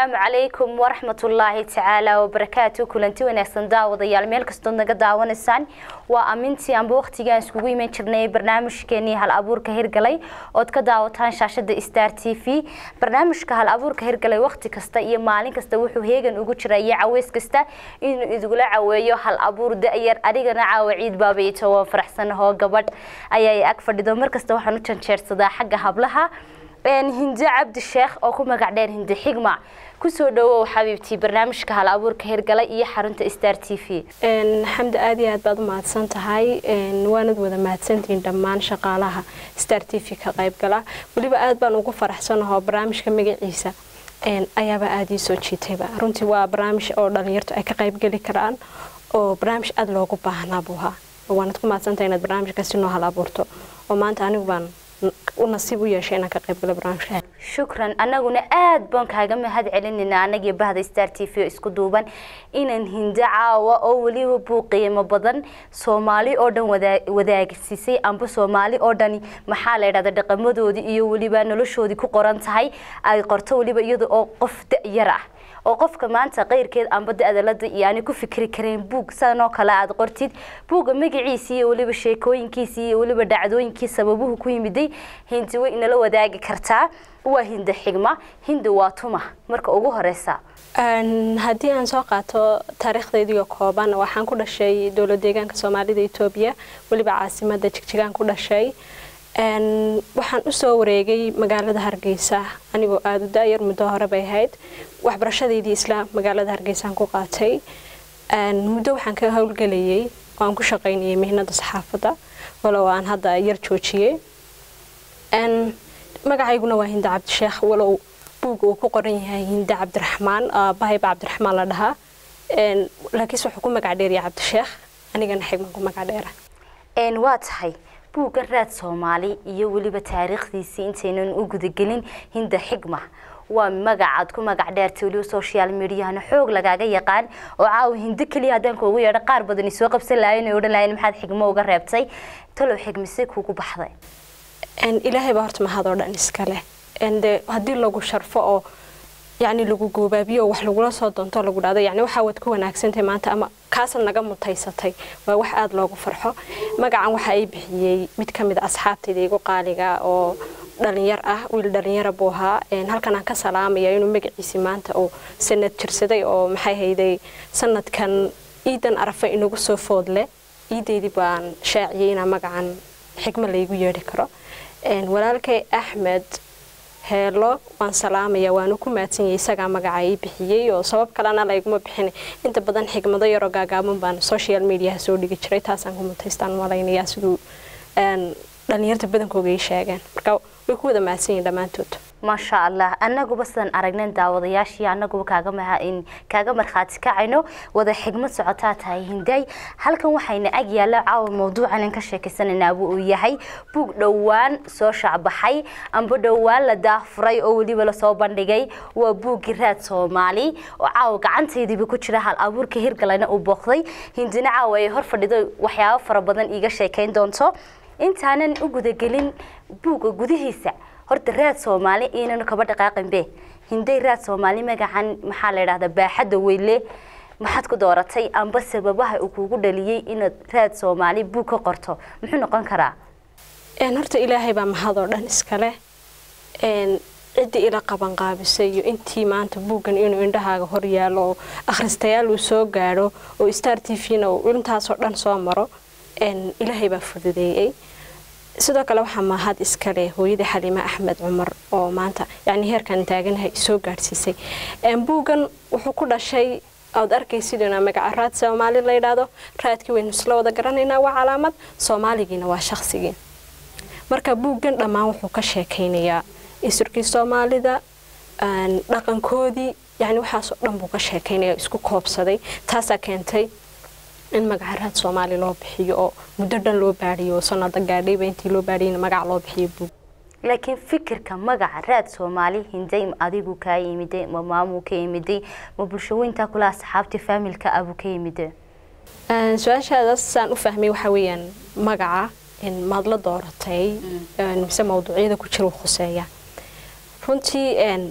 asalaamu calaykum waraxmatullaahi tacaala wabarakaatu kulanti wanaagsan daawadayaal meel kastood naga daawanaysaan waa amintii amba waqtigaan iskugu iman jirnay barnaamijkeenii hal abuurka hirgalay ood ka daawataan shaashada star t v barnaamijka hal abuurka hirgalay waqti kasta iyo maalin kasta wuxuu heegan ugu jira iyo caweys kasta inuu idugula caweeyo hal abuur da-yar adigana caawa ciid baabayto waan faraxsanahoo gabadh ayaa ag fadhido markasta waxaan u janjeersadaa xagga hablaha hinde cabdi sheekh oo ku magac dheer hinde xigma kusoo dhawow xabiibtii barnaamijka hal abuurka hirgalay iyo xarunta star t v xamdi aad iyo aad baad u mahadsan tahay waanad wada mahadsantihiin dhammaan shaqaalaha star t v ka qaybgala weliba aad baan ugu faraxsanahoo barnaamijka magaciisa ayaaba aada ii soo jiitayba runtii waa barnaamij oo dhalinyartu ay ka qaybgeli karaan oo barnaamij aada loogu baahnaa buu ahaa waanad ku mahadsantahay inaad barnaamijkaasi noo hal abuurto oo maanta anigu baan u nasiib u yeeshay inaan ka qaybgalo barnaamijka shukran annaguna aada baan kaaga mahad celinayna anagii bahda star t v isku duuban inaan hindo caawa oo weliba buu qiimo badan soomaali oo dhan wadaagsiisay amba soomaali oo dhani maxaa la yidhahda dhaqamadoodii iyo weliba noloshoodii ku qoran tahay ay qorto weliba iyada oo qof da-yar ah oo qofka maanta qayrkeed amba da-dalada iyo aanay ku fikri karayn buug sidanoo kale aada qortid buugga magaciisii iyo weliba sheekooyinkiisii iyo weliba dhacdooyinkii sababuhu ku yimiday hindi way inala wadaagi kartaa waa hinda xigma hindi waa tuma marka ugu horeysa haddii aan soo qaato taariikhdeediio kooban waxaan ku dhashay dowlad deegaanka soomaalida etoobiya weliba caasimada jigjigaan ku dhashay waxaan usoo wareegay magaalada hargeysa anigoo aada u da-yar muddo hore bay ahayd waxbarashadeydii isla magaalada hargeysaan ku qaatay muddo waxaan ka howlgelayay oo aan ku shaqaynayay mihnada saxaafadda walow aan hadda yar joojiyey magacayguna waa hinda cabdisheekh walow buugga uu ku qoran yahay hinda cabdiraxmaan bahayba cabdiraxmaan la dhahaa laakiinse wuxuu ku magac dheeraya cabdisheekh anigana xigman ku magac dheera waa tahay buuggan raad soomaali iyo weliba taariikhdiisii intaynan u gudagelin hinda xigma waa magacaad ku magac dheertay weliba social mediahana xoog lagaaga yaqaan oo caawa hindo keliya haddaan kuugu yeedho qaar badan isoo qabsan lahayen ay odhan lahayen maxaad xigmo uga reebtay talow xigmise kuugu baxday ilaahay baa horta mahadoo dhan iska leh de haddii lagu sharfo oo yacni lagu goobaabiyo oo wax lagula soo doonto lagu dhahdo yacni waxaa waad ku wanaagsantahay maanta ama kaasad naga mutaysatay waa wax aada loogu farxo magacan waxa ay bixiyey mid ka mid a asxaabtayda igu qaaliga oo dhalinyar ah wiil dhalinyara buu ahaa halkan aan ka salaamaya inuu magaciisi maanta uu sanad jirsaday oo maxay hayday sanadkan ciidan arafa inagu soo foodle ciideydii baan shaaciyey inaa magacan xigmo laygu yeedhi karo walaalkay axmed heelo waan salaamaya waanu ku maadsanyay isagaa magaca ii bixiyey oo sabab kalena layguma bixin inta badan xigmado yaroo gaagaaban baan social mediaha soo dhigi jiray taasaan ku mutaystaan malaynayaa siduu dhalinyarta badankooga ii sheegeen marka way ku wada mahadsan yihin dhammaantood maasha allah annaguba sidaan aragnen daawadayaashii annaguba kaaga kaaga markhaati kacayno wada xigmad socotaa tahay hinday halkan waxayna ag yaalla caawa mawduucan in ka sheekaysanaynaaba uu yahay buug dhowaan soo shaacbaxay amba dhowaan la daafuray oo weliba lasoo bandhigay waa buuggii raad soomaali oo caawa gacantaydiiba ku jira hal abuurka hirgalayna uu booqday hindina caawa ay hor fadhido waxyaabo fara badan iiga sheekayn doonto intaanan u gudagelin buugga gudihiisa horta raad soomaali inanu kaba dhaqaaqinbe hinday raad soomaali magacan maxaa la yidhahdaa baaxadda weyle maxaad ku dooratay amba sababaha uu kugu dhaliyey inaad raad soomaali buug ka qorto muxuu noqon karaa horta ilaahay baa mahadoo dhan iskale ciddii ila qaban qaabisay iyo intii maanta buuggan inuu indhahaaga hor yaalo oo akhristayaal uu soo gaadho oo star t v-na uu intaasoo dhan soo maro ilaahay baa fududeeyey sidoo kale waxaa mahad iskale hooyadii xaliime axmed cumar oo maanta yani heerkan taaganahay soo gaadhsiisay buuggan wuxuu ku dhashay oad arkaysidna magaca raad soomaali la yidhaahdo raadkii waynu isla wada garanaynaa waa calaamad soomaaligiina waa shaqsigii marka buuggan dhammaan wuxuu ka sheekaynayaa isirkii soomaalida dhaqankoodii yani waxaasoo dhan buu ka sheekaynaya isku koobsaday taasaa keentay in magaca raad soomaali loo bixiyo oo muddo dhan loo baadhiyo sanada gaadhayba intii loo baadhiyana magac loo bixiyo buug laakiin fikirka magaca raad soomaali hinday adigu kaa yimiday ma maamuu ka yimiday ma bulshaweyntaa kula asxaabtii faamilka abuu ka yimiday su-aashaadaas saan u fahmay waxaa weeyaan magaca maad la dooratay mise mawduucyada ku jira khuseeya runtii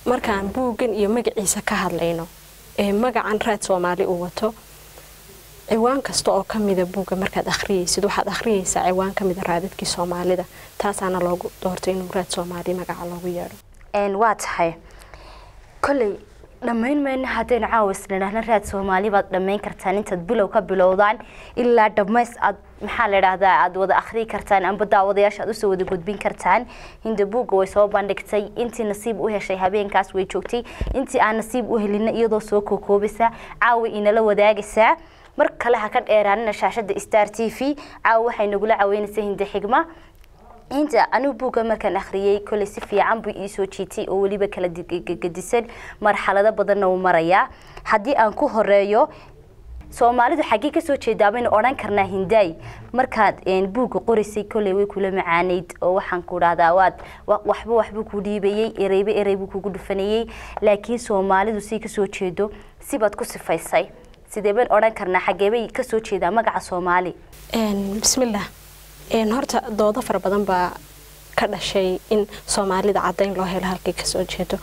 markaan buuggan iyo magaciisa ka hadlayno ee magacan raad soomaali uu wato ciwaan kasta oo ka mida buugga markaad akhriyaysid waxaad akhriyaysaa ciwaan ka mida raadadkii soomaalida taasaana loogu doortay inuu raad soomaali magaca loogu yeedho waa tahay kolley dhammayn mayno haddaynu caawas nidhaahna raad soomaali baad dhammayn kartaan intaad bilow ka bilowdaan ilaa dhammays aad maxaa la idhaahdaa aada wada akhriyi kartaan amba daawadayaasha aad usoo wada gudbin kartaan hinda buugga way soo bandhigtay intii nasiib u heshay habeenkaas way joogtay intii aan nasiib u helina iyadoo soo kookoobaysa caawa inala wadaagaysaa mar kale ha ka dheeraanina shaashada star t v caawa waxay nagula caweynaysaa hinda xigma inta anigu buugga markaan akhriyey kolley si fiican buu iisoo jiitay oo weliba kala gedisan marxalado badanna uu marayaa haddii aan ku horeeyo soomaalidu xaggee kasoo jeedaa baynu odhan karnaa hindaay markaad buugga qoraysay kolley way kula macaaneyd oo waxaan ku dhahdaa waad waxba waxbuu ku dhiibayey ereyba erey buu kugu dhufanayey laakiin soomaalidu si kasoo jeedo sibaad ku sifaysay sidee bayn odhan karnaa xaggeebay kasoo jeedaa magaca soomaali bismillaah horta doodo fara badan baa ka dhashay in soomaalida cadayn loo helo halkay kasoo jeedo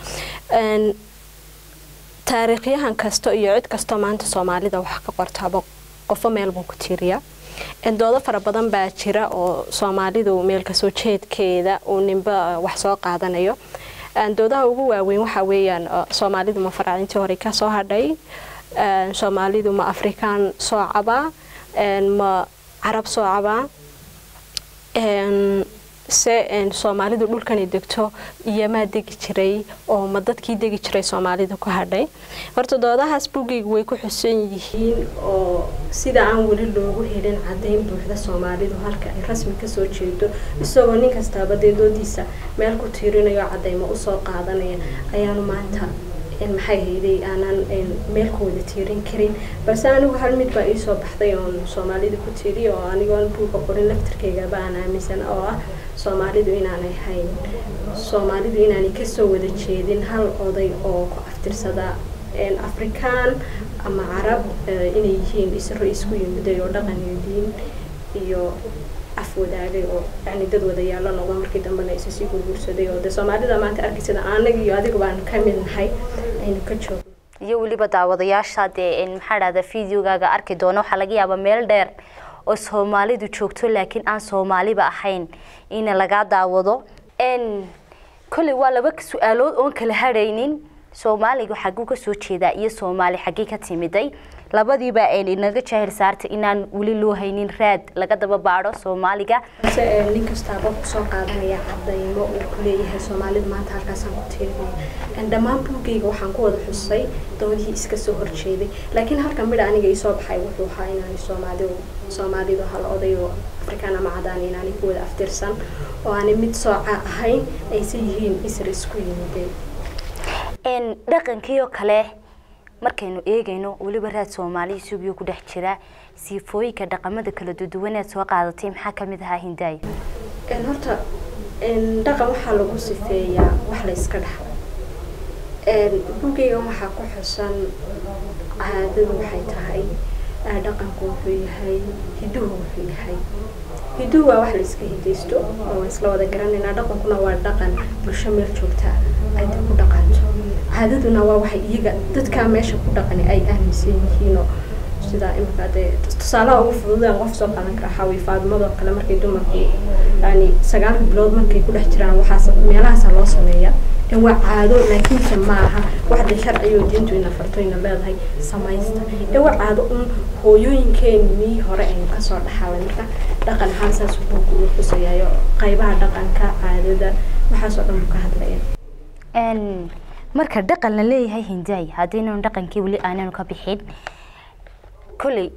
taariikhyahan kasta iyo cid kastoo maanta soomaalida wax ka qortaaba qofo meel buu ku tiiriyaa doodo fara badan baa jira oo soomaalidu meel kasoo jeedkeeda uu ninba wax soo qaadanayo doodaha ugu waaweyn waxaa weeyaan soomaalidu ma faraacintii hore ka soo hadhay soomaalidu ma afrikaan soo cabaa ma carab soo cabaa se soomaalidu dhulkanay degto iyomaa degi jiray oo ma dadkii degi jiray soomaalida ku hadhay horta doodahaas buggeyga way ku xusan yihiin oo sida aan weli loogu helin cadayn buuxda soomaalidu halka ay rasmi kasoo jeedo isagoo nin kastaaba dee doodiisa meel ku tiirinayo cadaymo usoo qaadanaya ayaanu maanta maxay hayday aanaan meel ku wada tiirin karin balse anigu hal mid baa iisoo baxday oon soomaalida ku tiiriy oo anigoon buuga qorin laftirkaygaba aan aaminsan oo ah soomaalidu inaanay hayn soomaalidu inaanay kasoo wada jeedin hal oday oo ku aftirsada afrikaan ama carab inay yihiin isro isku yimiday oo dhaqan iyo diin iyo af wadaagay oo yani dad wada yaalo noqdo markii dambena isa sii gurguursaday oo de soomaalida maanta arkaysa anaga iyo adiga baan ka mid nahay aynu ka joogno iyo weliba daawadayaasha dee maxaa dhahda videogaaga arki doono waxaa laga yaabaa meel dheer oo soomaalidu joogto laakiin aan soomaaliba ahayn ina lagaa daawado kolley waa laba su-aalood oon kala hadhaynin soomaaliga xagguu kasoo jeedaa iyo soomaali xaggee ka timiday labadiiba inaga jaahil saartay inaan weli loo haynin raad laga daba baadho soomaaliga balse nin kastaaba kusoo qaadanaya cadaymo uu ku leeyahay soomaalidu maanta halkaasaan ku tiirinaya dhammaan buugeyga waxaan ku wada xusay doodihii iska soo horjeeday laakiin halka midha aniga isoo baxay wuxuu ahaa inaanay soomaalidu soomaalidu hal oday oo afrikaan ama cadaan inaanay ku wada aftirsan oo aanay mid sooca ahayn ayse yihiin isra isku yimideen dhaqankiioo kale markaynu eegayno weliba raad soomaali isugiyo ku dhex jira siifooyinka dhaqamada kala duduwaneed soo qaadatay maxaa kamid ahaa hindaay horta dhaqan waxaa lagu sifeeyaa wax la iska dhaxlo buugeygan waxaa ku xusan caadadu waxay tahay dhaqanku wuxuu yahay hiduhu wuxuu yahay hiduhu waa wax la iska hidaysto oo waan isla wada garanaynaa dhaqankuna waa dhaqan bulsho meel joogta ay ku dhaqanto caadaduna waa waxay iyaga dadkaa meesha ku dhaqani ay aaminsan yihiinoo sida imika dee tusaalaha ugu fududeen qof soo qaadan kara waxaa weye faadimadoo kale markay dumarku yani sagaalka bilood markay ku dhex jiraan waxaas meelahaasaa loo sameeya waa caado laakiinse maaha wax de sharciyo diintu ina farto ina leedahay samaysta ee waa caado un hooyooyinkeenii hore aynu kasoo dhaxalay marka dhaqan ahaan saas buugu uu xusayayo qaybaha dhaqanka caadada waxaasoo dhan buu ka hadlaya marka dhaqan la leeyahay hindaay haddaynan dhaqankii weli aananu ka bixin kolley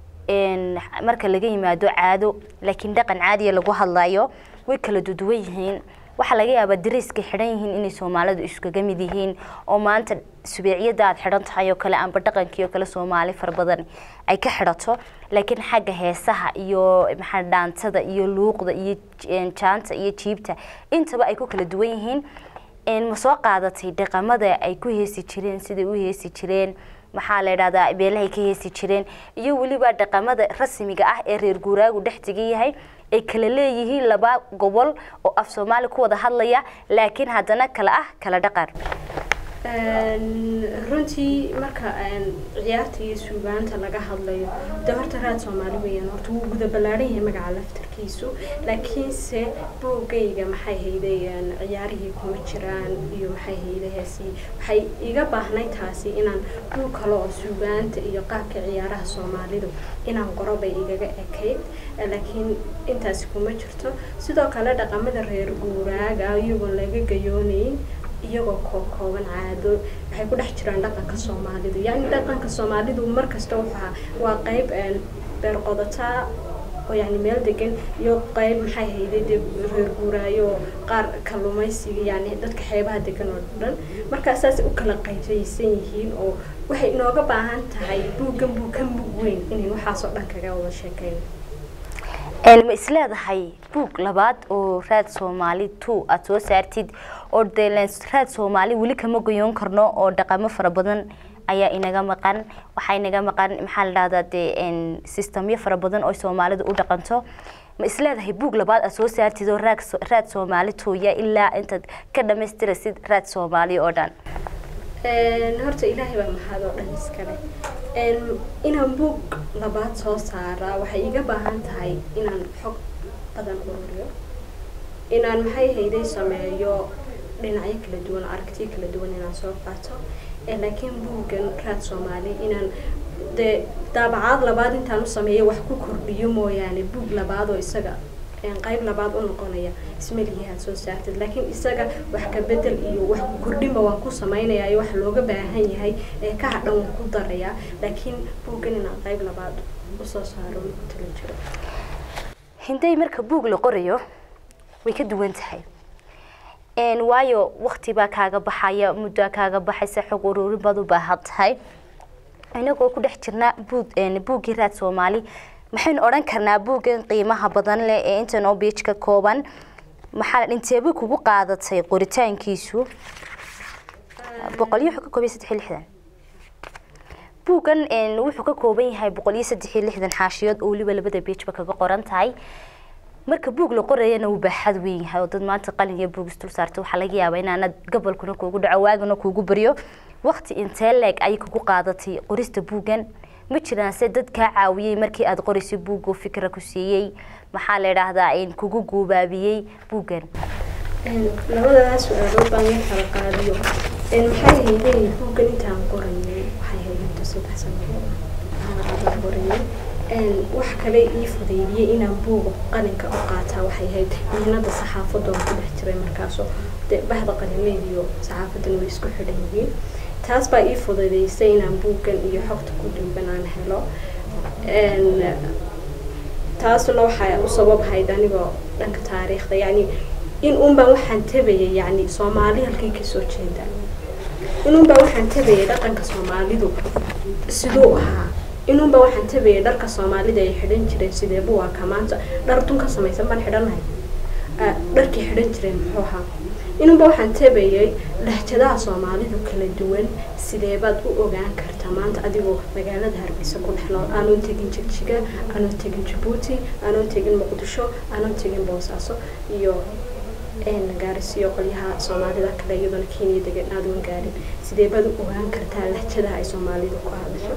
marka laga yimaado caado laakiin dhaqan caadiya lagu hadlayo way kala duduwan yihiin waxaa laga yaabaa dariiska xidhan yihiin inay soomaalidu iskaga mid yihiin oo maanta subeeciyada aad xidhan tahay oo kale amba dhaqankii oo kale soomaali fara badan ay ka xidhato laakiin xagga heesaha iyo maxaa dhaantada iyo luuqda iyo jaanta iyo jiibta intaba ay ku kala duwan yihiin ma soo qaadatay dhaqamada ay ku heesi jireen siday u heesi jireen maxaa la idhahdaa beelahay ka heesi jireen iyo weliba dhaqamada rasmiga ah ee reer guuraagu dhex tegan yahay ay kala leeyihiin laba gobol oo af soomaali ku wada hadlaya laakiin haddana kala ah kala dhaqan runtii marka ciyaarta iyo suugaanta laga hadlayo de horta raad soomaali weeyaan horta wuu guda ballaaran yahay magaca laftarkiisu laakiinse boogayga maxay haydeen ciyaarihii kuma jiraan iyo maxay haydaheesi waxay iga baahnay taasi inaan dhul kale oo suugaanta iyo qaabka ciyaaraha soomaalidu inaan qoro bay igaga ekayd laakiin intaasi kuma jirto sidoo kale dhaqamada reer guuraaga iyagoon laga gayoonayn iyagoo kookooban caado waxay ku dhex jiraan dhaqanka soomaalidu yacni dhaqanka soomaalidu markasta wuxuu waa qeyb beer qodataa oo yacni meel degan iyo qeyb maxay hayday dee reer guuraayo oo qaar kalluumaysiga yacni dadka xeebaha degan oo dhan markaa saas u kala qaybsaysan yihiin oo waxay inooga baahan tahay buuggan buu ka mug weyn inayn waxaasoo dhan kaga wada sheekayno ma isleedahay buug labaad oo raad soomaali two aada soo saartid oo dee raad soomaali weli kama goyoon karno oo dhaqamo fara badan ayaa inaga maqan waxaa inaga maqan maxaa la dhahdaa dee systemyo fara badan oo soomaalidu u dhaqanto ma isleedahay buug labaad aad soo saartid oo raag raad soomaali tooya ilaa intaad ka dhamaystirasid raad soomaali oo dhan horta ilaahay baa mahad oo dhan iskale inaan buug labaad soo saaraa waxay iga baahan tahay inaan xog badan ururiyo inaan maxay hayday sameeyo dhinacyo kala duwan aragtiyo kala duwan inaan soo qaato laakiin buuggan raad soomaali inaan dee daabacaad labaad intaan u sameeyo wax ku kordhiyo mooyaane buug labaad oo isaga qayb labaad u noqonaya ismalihi aad soo saartid laakiin isaga wax ka bedel iyo wax ku kordhinba waan ku samaynayaa iyo wax looga baahan yahay ee ka hadhan waan ku darayaa laakiin buuggan inaan qayb labaad usoo saaro ku tala jiro hinday marka buug la qorayo way ka duwan tahay waayo wakti baa kaaga baxaya muddaa kaaga baxaysa xog ururin baad u baahan tahay inagoo ku dhex jirnaa buug buuggii raad soomaali maxaynu odhan karnaa buuggan qiimaha badan leh ee intan oo biij ka kooban maxaa inteeba kugu qaadatay qoritaankiisu boqol iyo wuxuu ka kooban saddex iyo lixdan buuggan wuxuu ka kooban yahay boqol iyo saddex iyo lixdan xaashiyood oo weliba labada biijba kaga qoran tahay marka buug la qorayana wuu baaxad weyn yahay oo dad maanta qalin iyo buug isdul saarta waxaa laga yaabaa inaanad gobolkuna kuugu dhaco waagana kuugu baryo waqti intee leeg ayay kugu qaadatay qorista buuggan ma jiraan se dad kaa caawiyey markii aada qoraysay buugga fikra ku siiyey maxaa la idhaahdaa kugu guubaabiyey buuggan labadaas su-aalood baan la kala qaadiyo maxay haydeen buuggan intaan qorayay waxay haydeen saddex sano baan qorayay wax kale ii fudeydiyey inaan buuga qalinka u qaataa waxay ahayd mihnada saxaafadoon ku dhex jiray markaasoo dee bahda qalinleyd iyo saxaafadan way isku xidhan yihiin taas baa ii fududeysay inaan buuggan iyo xogta ku duuban aan helo taasuna waxaa u sababahayd anigoo dhanka taariikhda yacni in unbaan waxaan tabayay yacni soomaali halkay kasoo jeeda in unbaan waxaan tabayay dhaqanka soomaalidu siduu ahaa inunba waxaan tabayay dharka soomaalida ay xidhan jireen sideebu waa ka maanta dhar dun ka samaysan baan xidhanahay dharkii xidhan jireen muxuu ahaa inunba waxaan tabayay lahjadaha soomaalidu kala duwan sideebaad u ogaan kartaa maanta adigoo magaalada hargeysa ku dhex nool aanoon tegin jigjiga aanoon tegin jabuuti aanoon tegin muqdisho aanoon tegin boosaaso iyo gaarisiyo qolyaha soomaalida kale iyadona kenya degan aadoon gaarin sideebaad u ogaan kartaa lahjadaha ay soomaalidu ku hadasho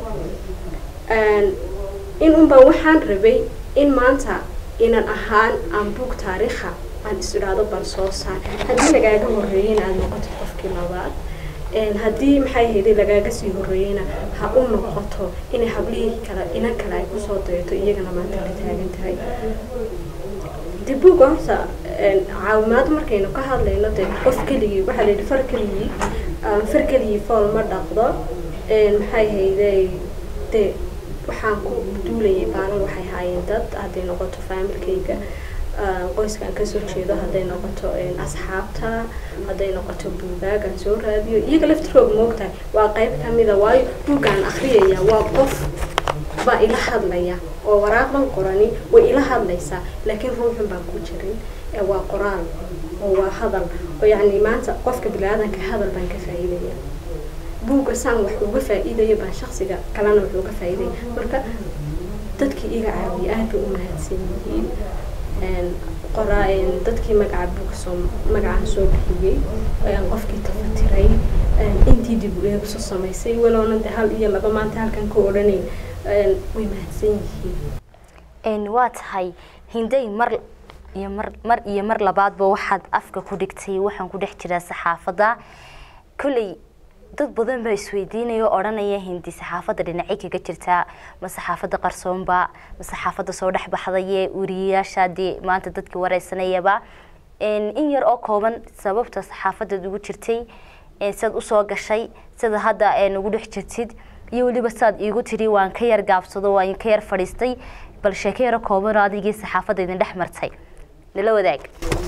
in unbaa waxaan rabay in maanta inan ahaan aan buug taariikha aan is idhaado bal soo saar haddii lagaaga horreeyeyna aada noqoto qofkii labaad haddii maxay hayday lagaaga sii horreeyeyna ha u noqoto inay hablihii kale inan kale ay kusoo dayato iyagana maanta la taagan tahay de buug horta caawimaad markaynu ka hadlayno de qof keligii waxaa la yidhi far keligii far keligii fool ma dhaqdo maxay hayday de waxaan ku duulayay baalan waxay haayeen dad hadday noqoto faamilkayga qoyskaan kasoo jeedo hadday noqoto asxaabta hadday noqoto buugaagaan soo raadiyo iyaga laftirkooga moogtahay waa qayb kamida waayo buuggaan akriyaya waa qof baa ila hadlaya oo waraaqdan qorani way ila hadlaysaa laakiin ruuxun baan ku jirin waa qoraal oo waa hadal oo yacni maanta qofka bini-aadanka hadal baan ka faa'iidaya buugga saan wax uga faa'iidaya baan shaksiga kalena wax uga faa'iidaya marka dadkii iga caawiya aad bay u mahadsan yihiin qoraa dadkii magaca buuga soo magacaan soo bixiyey qofkii tafatiray intii dib u eegso samaysay walowna de hal iyo laba maanta halkan ka odhanayn way mahadsan yihiin waa tahay hinday mar iyo mar mar iyo mar labaadba waxaad afka ku dhigtay waxaan ku dhex jiraa saxaafadda kolley dad badan baa isweydiinaya oo odhanaya hindi saxaafadda dhinacay kaga jirtaa ma saxaafadda qarsoonba ma saxaafadda soo dhex baxdaye wariyayaasha dee maanta dadkii wareysanayaba in yar oo kooban sababta saxaafaddaad ugu jirtay siaad usoo gashay sida hadda ugu dhex jirtid iyo weliba saad iigu tiri waan ka yar gaabsado waan ka yar fadhiistay bal sheeko yaro koobanoo adigii saxaafadda idin dhex martay nala wadaag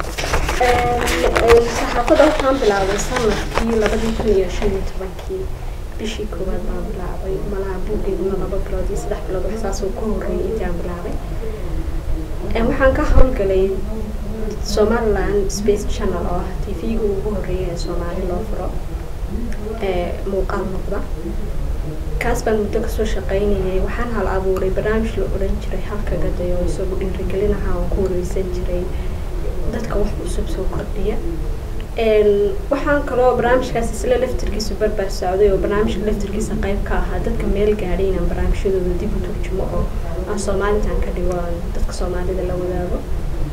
saxaafadda waxaan bilaabay sanadkii labadii kun iyo shan iyo tobankii bishii koowaad baan bilaabay malaha buuggeeduna laba bilood iyo saddex bilood waxsaasoo ka horreeyay intaan bilaabay waxaan ka howlgalay somaliland space channel oo ah t v-ga ugu horreeya ee soomaali loo furo muuqaal noqda kaas baan muddo kasoo shaqaynayay waxaan hal abuuray barnaamij la odhan jiray halka gaday oo isagu dhiirigelinaha aan ku wareysan jiray dadka wax cusub soo kordhiya waxaan kaloo barnaamijkaas isla laftirkiisa barbaar socday oo barnaamijka laftirkiisa qayb ka ahaa dadka meel gaadhay inaan barnaamijyadooda dib u turjumo oo aan soomaalitan ka dhigo aan dadka soomaalida la wadaago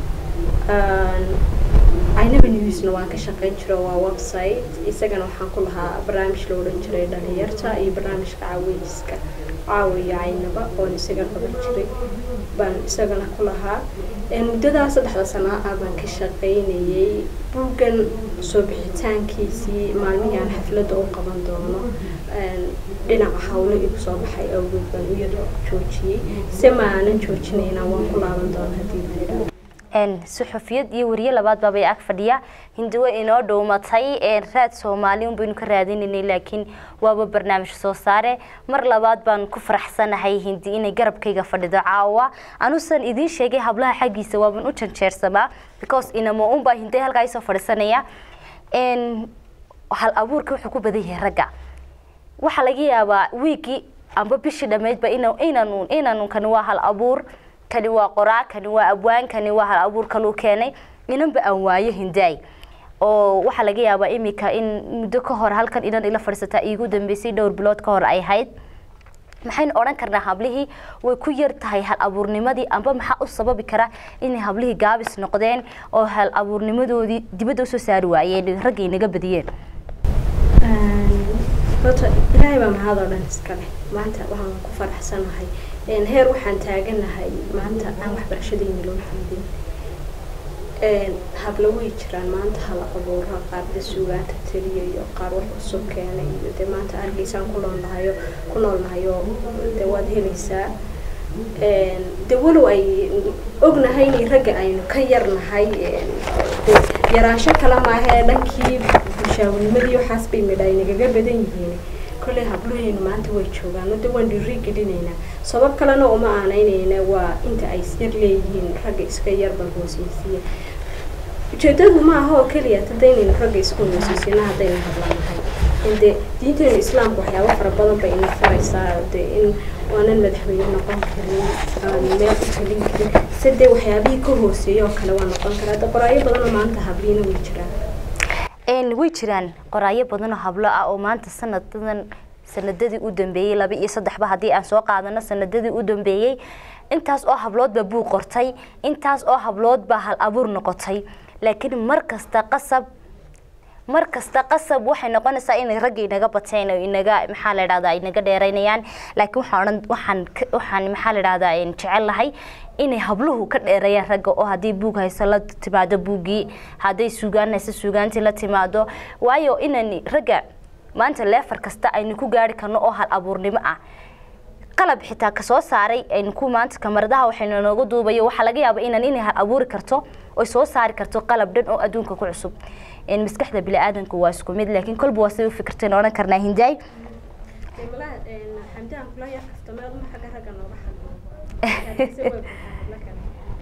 aynaba newsna waan ka shaqayn jiro waa website isagana waxaan ku lahaa barnaamij la odhan jiray dhalinyarta iyo barnaamijka caaweyska caawiyo caynaba oon isaga qaban jiray baan isagana ku lahaa muddadaa saddexda sana ah baan ka shaqaynayay buuggan soo bixitaankiisii maalmihii aan xafladda u qaban doono dhinaca hawlo igu soo baxay awgeed baan u yar joojiyey se ma aanan joojinayna waan ku laaban doona haddii la yidhaahdo suxufiyad iyo wariye labaad baabay ag fadhiya hindi way inoo dhowmatay raad soomaali unbaynu ka raadinaynay laakiin waaba barnaamij soo saare mar labaad baan ku faraxsanahay hindi inay garabkayga fadhido caawa anuusan idiin sheegay hablaha xaggiisa waaban u janjeersamaa because inamo unbaa hinday halkaa isoo fadhiisanaya hal abuurka wuxuu ku badan yahay ragga waxaa laga yaabaa wiigii amba bishii dhammaydba inanu inanu kani waa hal abuur kani waa qoraa kani waa abwaan kani waa hal abuur kaluu keenay inanba aan waayo hindaay oo waxaa laga yaabaa imika in muddo ka hor halkan inan ila fadhiisataa iigu dambeysay dhowr bilood ka hor ay ahayd maxaynu odhan karnaa hablihii way ku yar tahay hal abuurnimadii amba maxaa u sababi kara inay hablihii gaabis noqdeen oo hal abuurnimadoodii dibadda usoo saari waayeen raggay naga badiyeen horta ilaahay baa mahad oo dhan iska leh maanta waxaan ku faraxsanahay heer waxaan taaganahay maanta aan waxbarashadayna loo fiidin habla way jiraan maanta hala abuura qaar de suugaanta teliya iyo qaar wax cusub keena iyo dee maanta argeysaan ku noolnahayo ku noolnahayo dee waad helaysaa de walow ay ognahay inay ragga aynu ka yarnahay yaraansho kale maahee dhankii bulshaawinimadii waxaas bay midha ay nagaga badan yihiin kolley habloheynu maanta way joogaan de waan dhiiri gelinaynaa sabab kalena uma aanaynayna waa inta ay yar leeyihiin ragga iska yarbal hooseysiya ujeedadu ma aha oo keliya hadaynaynu ragga isku hooseysiina haddaynu hadlanahay inde diinteenu islaamka waxyaaba fara badan bay ina faraysaa de in waanan madaxweyne noqon karin aan meel u talin karin se dee waxyaabihii ka hooseeya oo kale waa noqon karaa de qoraayo badanoo maanta habliina way jiraan way jiraan qoraayo badan oo hablo ah oo maanta sanadadan sanadadii u dambeeyey laba iyo saddexba haddii aan soo qaadano sanadadii u dambeeyey intaas oo habloodba buu qortay intaas oo habloodba hal abuur noqotay laakiin mar kasta qasab mar kasta qasab waxay noqonaysaa inay ragga inaga bateen oo inaga maxaa la dhahdaa inaga dheeraynayaan laakiin waxaan odhan waxaan waxaan maxaa la dhahdaa jecel lahay inay habluhu ka dheereeyaan ragga oo haddii buug hayso la timaado buuggii hadday suugaan hayso suugaantii la timaado waayo inan ragga maanta leefar kasta aynu ku gaari karno oo hal abuurnimo ah qalab xitaa kasoo saaray aynu ku maanta kamaradaha waxaynu nooga duubayo waxaa laga yaaba inan inay hal abuuri karto oy soo saari karto qalab dhan oo adduunka ku cusub maskaxda bini-aadanka waa isku mid laakiin kolba waa siday u fikirteen odhan karnaa hindaay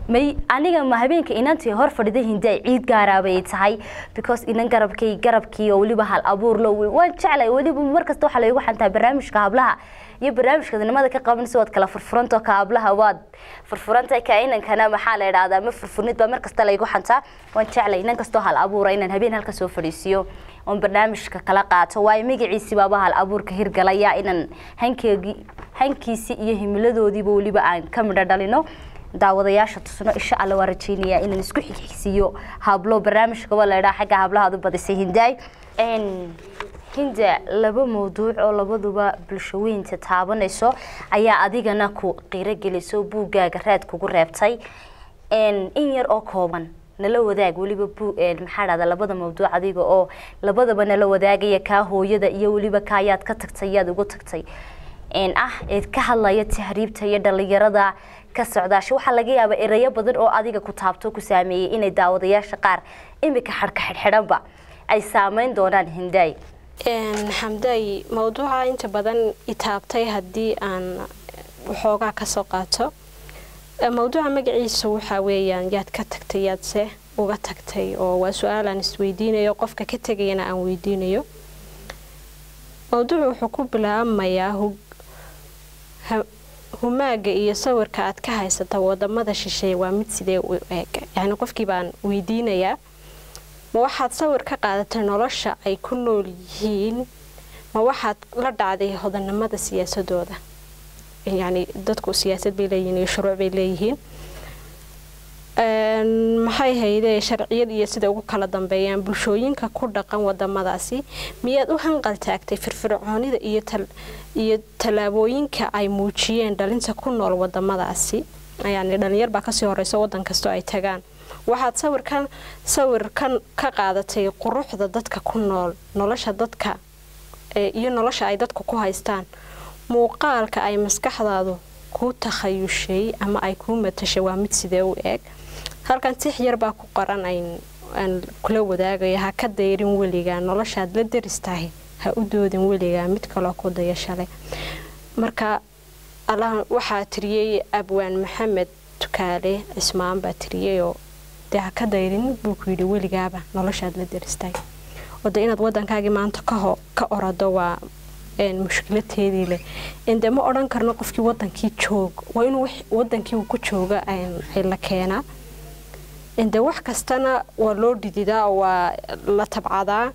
may aniga ma habeenka inantii hor fadhida hindaay ciid gaaraabay tahay because inan garabkay garabkii oo weliba hal abuur lo waan jeclay weliba markasta waxaa laygu xantaa barnaamijka hablaha iyo barnaamijka nimada ka qabanaysa waad kala furfuranto ka hablaha waad furfurantay ka inankana maxaa la idhahdaa ma furfurnid baa markasta laygu xantaa waan jeclay inan kastoo hal abuura inaan habeen halka soo fadhiisiyo oon barnaamijka kala qaato waayo magaciisi baaba hal abuurka hirgalaya inaan hankeegii hankiisi iyo himiladoodiiba weliba aan ka midho dhalino daawadayaasha tusno insha alla waa rajeynayaa inaan isku xigxigsiiyo hablo barnaamijkaba la idhaa xagga hablaha aad u badisay hindaay hinda laba mawduuc oo labaduba bulshaweynta taabanayso ayaa adigana ku qiiro geliso buuggaaga raad kugu reebtay in yar oo kooban nala wadaag weliba maxaa dhahda labada mawduuc adiga oo labadaba nala wadaagaya kaa hooyada iyo weliba kaayaad ka tagtay yaad ugu tagtay ah eed ka hadlaya tahriibta iyo dhalinyarada ka socdaasha waxaa laga yaabaa erayo badan oo adiga ku taabto ku saameeyey inay daawadayaasha qaar imika xadhka xidhxidhanba ay saameyn doonaan hindaay xamdaay mawduuca inta badan itaabtay haddii aan waxoogaa kasoo qaato mawduuca magaciisa waxaa weeyaan yaad ka tagtay yaadse uga tagtay oo waa su-aal aan isweydiinayo qofka ka tegayana aan weydiinayo mawduucu wuxuu ku bilaabmayaa humaaga iyo sawirka aad ka haysata wadamada shisheeye waa mid sidee u eeg yacni qofkii baan weydiinayaa ma waxaad sawir ka qaadatay nolosha ay ku nool yihiin ma waxaad la dhacday hodanimada siyaasadooda yacni dadku siyaasad bay leeyihiin iyo shuruuc bay leeyihiin maxay haydee sharciyad iyo sida ugu kala dambeeyaan bulshooyinka ku dhaqan wadamadaasi miyaad u hanqal taagtay firfircoonida iyo tallaabooyinka ay muujiyeen dhalinta ku nool wadamadaasi yani dhalinyar baa kasii horeysa wadan kastoo ay tagaan waxaad sawirkan sawirkan ka qaadatay quruxda dadka ku nool nolosha dadka iyo nolosha ay dadku ku haystaan muuqaalka ay maskaxdaadu kuu takhayushay ama ay kuu matashay waa mid sidee u eeg halkan tix yar baa ku qoran aan kula wadaagayo ha ka dayrin weligaa noloshaad la daristahay ha u doodin weligaa mid kaloo ku dayashale marka waxaa tiriyey abwaan maxamed tukaale cismaan baa tiriyeyoo dee ha ka dayrin buu ku yidhi weligaaba noloshaad la daristahay oo de inaad wadankaagii maanta kaho ka orado waa mushkilateedii leh inde ma odhan karno qofkii wadankii joog waa inuu wadankii uu ku jooga la keenaa inde wax kastana waa loo dhididaa oo waa la tabcadaa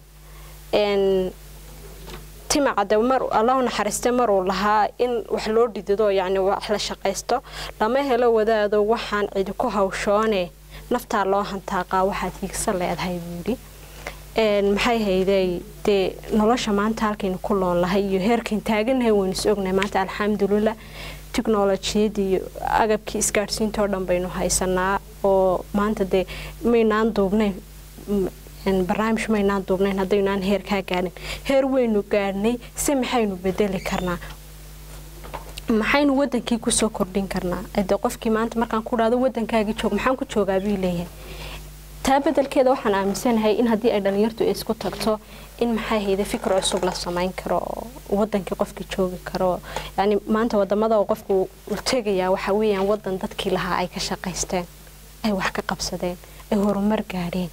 timacade mar allahu naxariiste maruu lahaa in wax loo dhidido yacni wax la shaqaysto lama helo wadaado waxaan cidi ku hawshoone naftaa loo hantaaqaa waxaad hiigsan leedahay buudhi maxay haydey dee nolosha maanta halkaynu ku loon lahay iyo heerkayn taaganahay waynu is ognahay maanta alxamdulilah tiknolojiyadii iyo agabkii isgaadhsiintao dhan baynu haysanaa oo maanta dee maynaan duubnayn barnaamij maynaan duubnayn haddaynaan heer kaa gaadhin heer waynu gaadhnay se maxaynu bedeli karnaa maxaynu wadankii kusoo kordhin karnaa de qofkii maanta markaan ku dhahdo wadankaagii joog maxaan ku joogaa buu leeyahay taa bedelkeeda waxaan aaminsanahay in haddii ay dhalinyartu isku tagto in maxay hayda fikir cusub la samayn karo oo wadankii qofkii joogi karo yani maanta wadamada oo qofku u tegayaa waxa weeyaan wadan dadkii lahaa ay ka shaqaysteen ay wax ka qabsadeen ay horumar gaadheen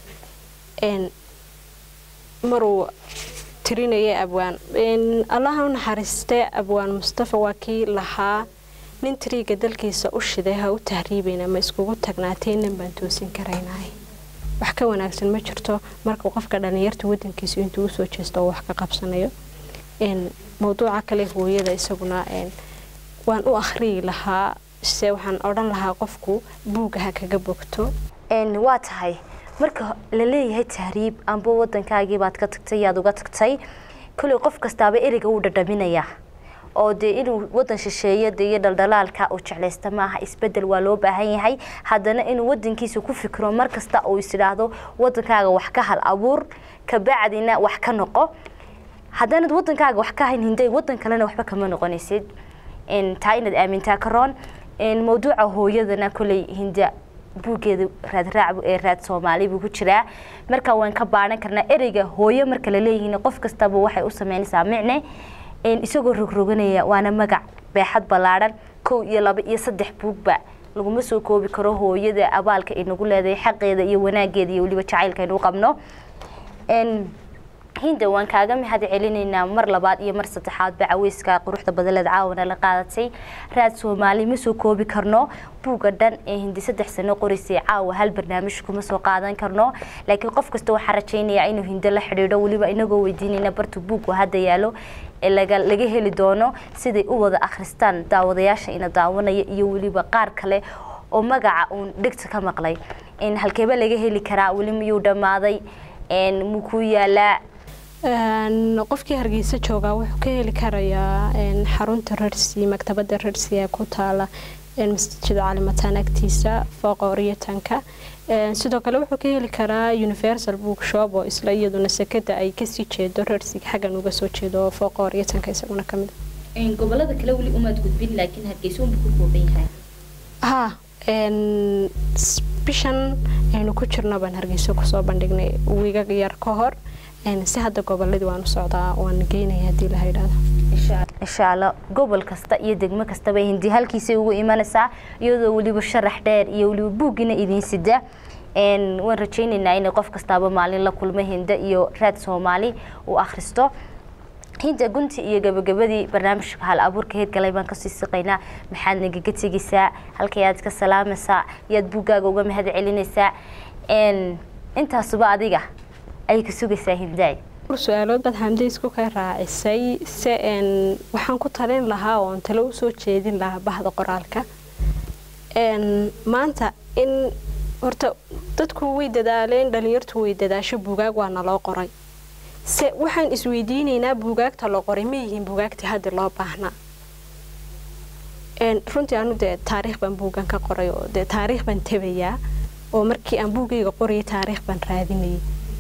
maruu tirinaya abwaan allaha u naxariistee abwaan mustafa waa kii lahaa nin tiriiga dalkiisa u shiday ha u tahriibayna ma iskugu tagnaatay nin baan toosin karaynay wax ka wanaagsan ma jirto marka qofka dhalinyarta wadankiisa intuu usoo jeesto oo wax ka qabsanayo mawduuca kale hooyada isaguna waan u akhriyi lahaa se waxaan odhan lahaa qofku buugga ha kaga bogto waa tahay marka la leeyahay tahriib amba wadankaagii baad ka tagtay yaad uga tagtay koley qof kastaaba ereyga wuu dhadhaminayaa oo dee inuu wadan shisheeyo de iyo dhaldhalaalka uu jeclaysta maaha isbedel waa loo baahan yahay haddana inuu wadankiisa ku fikiro markasta uu isidhaahdo wadankaaga wax ka hal abuur kabacdina wax ka noqo haddaanad wadankaaga wax ka hayn hinday wadan kalena waxba kama noqonaysid taa inaad aamintaa ka roon mawduuca hooyadana koley hinda buuggeeda raadraac ee raad soomaali buu ku jiraa marka waan ka baaran karnaa ereyga hooyo marka la leeyihiin qof kastaba waxay u sameynaysaa micne isagoo rogroganaya waana magac beexad ballaadhan kow iyo laba iyo saddex buugba laguma soo koobi karo hooyada abaalka ay nagu leedahay xaqeeda iyo wanaageeda iyo weliba jacaylka aynu u qabno hinda waan kaaga mahad celinaynaa mar labaad iyo mar saddexaadba caweyska quruxda badaleed caawana la qaadatay raad soomaali ma soo koobi karno buugga dhan ee hindi saddex sano qoraysay caawa hal barnaamij kuma soo qaadan karno laakiin qof kasta waxaa rajaynayaa inuu hindo la xidhiidho weliba inagoo weydiinayna bartu buuggu hadda yaalo ee laga laga heli doono siday u wada akhristaan daawadayaasha ina daawanaya iyo weliba qaar kale oo magaca uun dhegta ka maqlay halkeeba laga heli karaa weli miyuu dhammaaday muu ku yaalaa qofkii hargeysa joogaa wuxuu ka heli karayaa xarunta rarsi maktabada rarsi ee ku taala masjid calimataan agtiisa fooqa oryatanka sidoo kale wuxuu ka heli karaa universal bookshop oo isla iyaduna sekada ay kasii jeedo rarsiga xaggan uga soo jeedo fooqa oryatanka isaguna kamid gobolada kale weli umaad gudbin laakiin hargeysa unba ku kooban yahay ha bishan aynu ku jirno baan hargeysa kusoo bandhignay wiiga yar ka hor si hadda goboladii waan u socdaa waan geynaya hadii la yidhaahdo insha allah gobol kasta iyo degmo kastaba hindi halkiisay ugu imanaysaa iyadoo weliba sharax dheer iyo weliba buuggiina idiin sida waan rajaynaynaa inay qof kastaaba maalin la kulmo hinda iyo raad soomaali uu akhristo hinda gunti iyo gabagabadii barnaamijka hal abuurka heedgalay baan kasii siqaynaa maxaad nagaga tegaysaa halkayaad ka salaamaysaa yaad buuggaaga uga mahad celinaysaa intaasuba adiga ay ka sugaysaa hindaay su-aalood baad hamde isku ka raacisay se waxaan ku talin lahaa oon talo usoo jeedin lahaa bahda qoraalka maanta in horta dadku way dadaaleen dhalinyartu way dadaasho buugaag waa naloo qoray se waxaan isweydiinaynaa buugaagta loo qoray ma yihiin buugaagtii haddi loo baahnaa runtii anu dee taariikh baan buugan ka qoray oo dee taariikh baan tebayaa oo markii aan buugayga qorayay taariikh baan raadinayay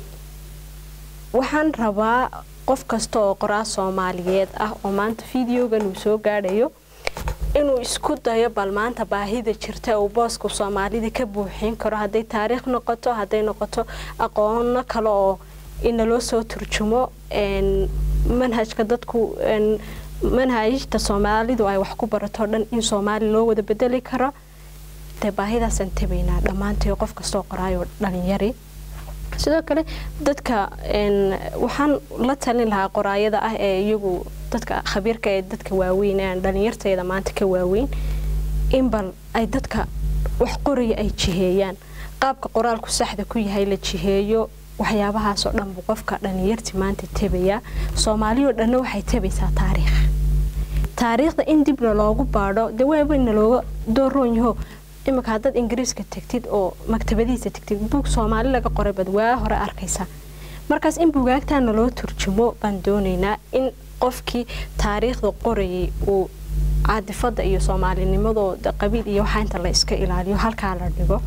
waxaan rabaa qof kasta oo qoraa soomaaliyeed ah oo maanta videogan uu soo gaadhayo inuu isku dayo bal maanta baahida jirta uu booska soomaalida ka buuxin karo hadday taariikh noqoto hadday noqoto aqoono kale oo inaloo soo turjumo manhajka dadku manhajta soomaalidu ay wax ku barato dhan in soomaali loo wada bedeli karo dee baahidaasaan tabaynaa dhammaantay qof kastoo qoraayo dhalinyari sidoo kale dadka waxaan la talin lahaa qoraayada ah ee iyagu dadka khabiirka ee dadka waaweyn aan dhalinyarteeda maanta ka waaweyn in bal ay dadka wax qoraya ay jiheeyaan qaabka qoraalku saxda ku yahay la jiheeyo waxyaabahaasoo dhan buu qofka dhalinyarti maanta tabayaa soomaaliyoo dhanna waxay tabaysaa taariikh taariikhda in dibna loogu baadho dee waaba ina looga dooroon yaho iminka haddaad ingiriiska tegtid oo maktabadihiisa tegtid buug soomaali laga qoray baad waa hore arkaysaa markaas in buugaagtaana loo turjumo baan doonaynaa in qofkii taariikhda qorayay uu caadifada iyo soomaalinimadooda qabiil iyo waxaa inta la iska ilaaliyo halkaa la dhigo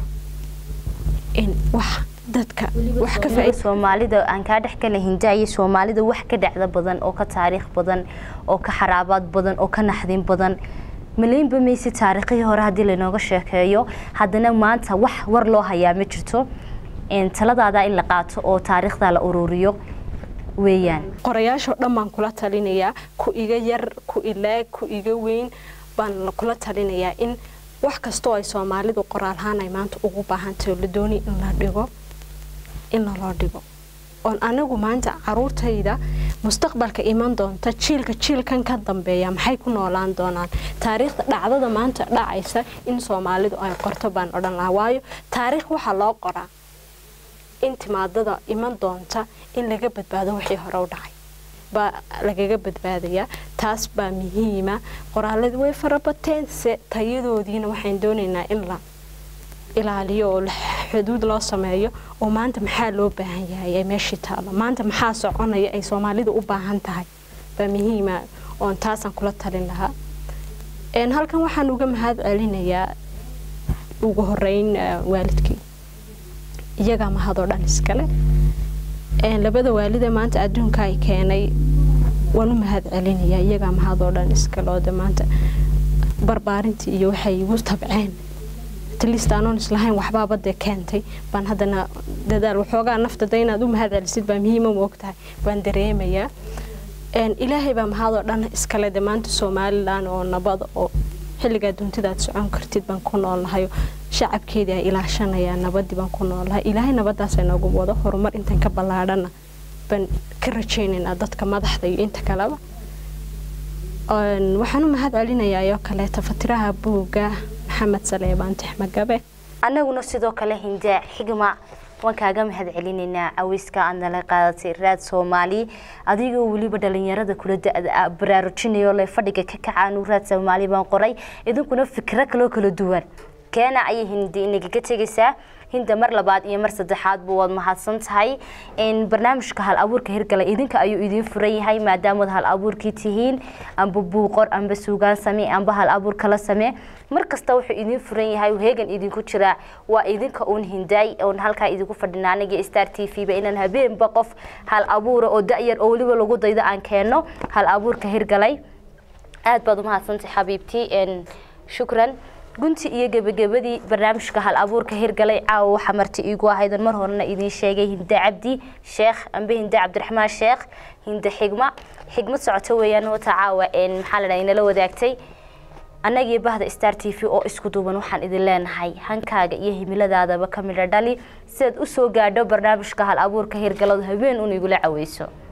in wax dadka wax ka faa soomaalida aan kaa dhex gala hindaaye soomaalida wax ka dhacda badan oo ka taariikh badan oo ka xaraabaad badan oo ka naxdin badan malaynba mayse taariikhihii hore haddii laynooga sheekeeyo haddana maanta wax war loo hayaa ma jirto taladaada in la qaato oo taariikhda la ururiyo weeyaan qorayaashoo dhan baan kula talinayaa ku iga yar ku ilaag ku iga weyn baan kula talinayaa in wax kastoo ay soomaalidu qoraalhaan ay maanta ugu baahantahay oo la doonay in la dhigo in laloo dhigo oon anigu maanta caruurtayda mustaqbalka iman doonta jiilka jiilkan ka dambeeya maxay ku noolaan doonaan taariikhda dhacdada maanta dhacaysa in soomaalidu ay qorto baan odhan lahaa waayo taariikh waxaa loo qoraa in timaadada iman doonta in laga badbaado wixii hore u dhacay baa lagaga badbaadayaa taas baa muhiima qoraaladu way farabateen se tayadoodiina waxaan doonaynaa in la ilaaliyo oo xuduud loo sameeyo oo maanta maxaa loo baahan yahay ee meeshii taalo maanta maxaa soconaya ay soomaalidu u baahan tahay baa muhiima oon taasaan kula talin lahaa halkan waxaan uga mahad celinayaa ugu horeyn waalidkii iyagaa mahadoo dhan iskale labada waalida maanta adduunka ay keenay waan u mahad celinayaa iyagaa mahadoo dhan iskale oo de maanta barbaarintii iyo waxay igu tabceen atlist anoon islahayn waxbaaba dee keentay baan haddana dadaal waxoogaa naftada inaad u mahad celisid baa muhiima ma ogtahay baan dareemayaa ilaahay baa mahadoo dhan iskale de maanta somalilan oo nabad oo xilligaa duntidaad socon kartid baan ku noolnahayo shacabkeedii ay ilaashanayaan nabadii baan ku noolnahay ilaahay nabadaas inoogu wado horumar intan ka ballaadhana baan ka rajaynaynaa dadka madaxda iyo inta kaleba waxaan u mahad celinayaa oo kaleeta fatiraha buugga maxamed saleebaan tixmagabe annaguna sidoo kale hindaa xigma waan kaaga mahad celinaynaa caweyska aad nala qaadatay raad soomaali adigoo weliba dhalinyarada kula da-da baraarujinayo le fadhiga ka kacaanu raad soomaali baan qoray idinkuna fikro kaloo kala duwan keena ayay hindi inagaga tegaysaa hinda mar labaad iyo mar saddexaadba waad mahadsan tahay barnaamijka hal abuurka hirgala idinka ayuu idiin furan yahay maadaamaad hal abuurkii tihiin amba buuqor amba suugaan samee amba hal abuur kala samee mar kasta wuxuu idiin furan yahay heegan idinku jiraa waa idinka uun hindaay oon halkaa idinku fadhina aniga star t v ba inaan habeenba qof hal abuura oo da-yar oo weliba lagu daydo aan keenno hal abuurka hirgalay aada baad umahadsantahay xabiibtii shukran gunti iyo gebagabadii barnaamijka hal abuurka hirgalay caawa waxaa marti iigu ahaydan mar horena idiin sheegay hinde cabdi sheekh amba hinde cabdiraxmaan sheekh hinde xigma xigmad socoto weeyaan wata caawa maxaa la dhaha inala wadaagtay annagii bahda star t v oo isku duuban waxaan idin leenahay hankaaga iyo himiladaadaba ka midho dhali sidaad usoo gaadho barnaamijka hal abuurka hirgaladu habeen un igula caweyso